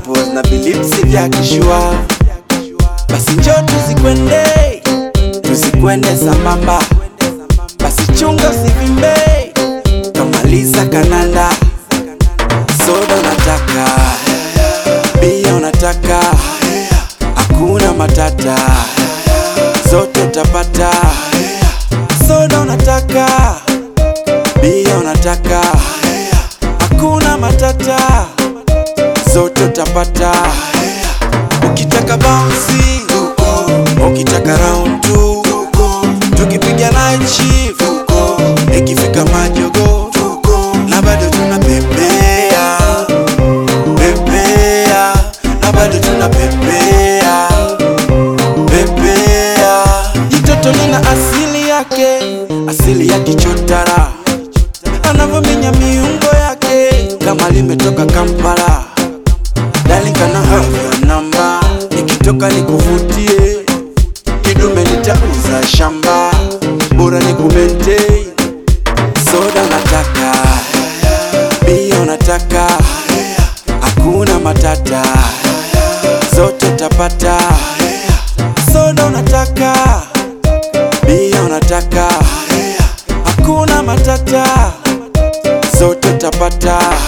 pineapples na vilipsi vya kishua. Basi njo tuzikwende, tuzikwende sambamba. Basi chunga usivimbe, kamaliza kananda. Soda unataka, bia unataka, hakuna matata, zote utapata. Soda unataka, bia unataka, hakuna matata, zote utapata. Ukitaka bouncy, ukitaka round two, tukipiga night shift, ikifika majogo, na bado tunapepea pepea, na bado tunapepea pepea. Jitoto lina asili yake, asili ya kichotara, anavyominya miungo yake kama limetoka Kampala. Darling, can I have your number? Nikitoka nikuvutie, kidume nitauza shamba, bora nikumente. Soda unataka, bia unataka, hakuna matata, zote utapata. Soda unataka, bia unataka, hakuna matata, zote utapata.